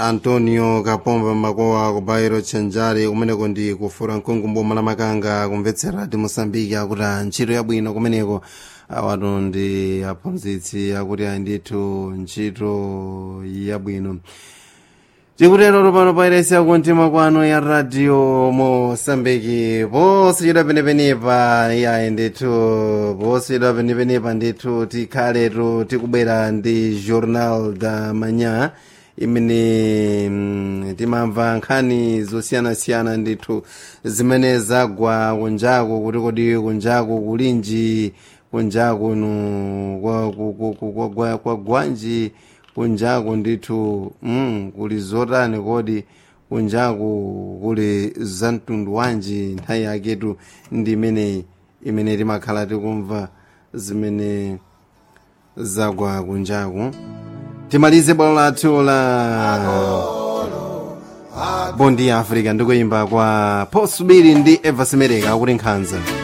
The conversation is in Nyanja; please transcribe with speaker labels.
Speaker 1: antonio kapomba makowa ku bairo tchanjari kumeneko ndi kufura mkungu mboma la makanga kumvetsera ti mosambiki akuti ntchito yabwino kumeneko awatu ndi aphunzitsi akuti andithu ntchito yabwino tikutero pano pairesi yakumtima kwano ya radio mosambiki posachedwa penepenepa yayi ndithu posachedwa penepenepa ndithu tikhaletu tikubwera ndi journal da manhã imene mm, timamva nkhani zosiyanasiyana ndithu zimene zagwa kunjaku kuti kodi kunjaku kulinji kunjaku nu kwa- ku- ku- ku- kwa- kwa- kwa gwanji kunjaku ndithu mm, kuli zotani kodi kunjaku kuli za mtundu wanji nthawi yaketu ndi imeneyi imene timakhala tikumva zimene zagwa kunjaku timalize bwalo lathu la bondi ya africa ndikuyimba kwa posubiri ndi eva semereka akuti nkhanza